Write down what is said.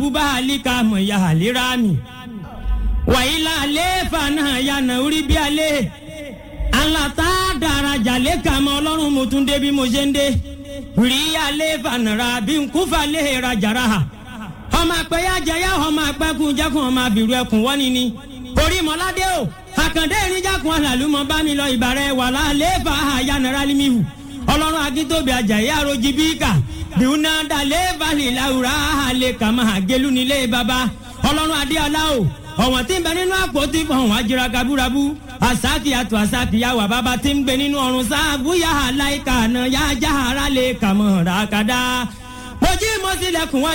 búbá àlíkà mọ̀ ya àlérà mi wàyílà àlééfà náà yànnà orí bí alẹ́ alata daraja lẹ́ka mọ́ ọlọ́run mo tún dé bí mo ṣe ń dé rí àlééfà nàrà bí nkúfà lè rajàrà ha ọmọ àpẹyà jẹyà ọmọ àpẹkùn jẹkùn ọmọ àbìrù ẹkùn wọ́ni ni orí mọ́ládé o àkàndé ìrìnjàkùn àlàlùmọ́ bá mi lọ ìbàrẹ̀ wà lálééfà àyànnàrà límìhù ọlọ́run akíntóbi àjàyè àròjì bíkà dùnà dàlééfà lìlàwùrà àlẹ́ kàmá àgélú nílé baba ọlọ́run adéọlá o ọ̀wọ́n tí ń bẹ nínú àpótí ọ̀hún àjẹrà kabúrabú àsákì àtò àsákì yà wà bàbá tí ń gbé nínú ọ̀run sáàbù yà á láìka àná yà á já ara lè kà mọ́ ràkàdá. mo jí mo sílẹ̀kùn wá.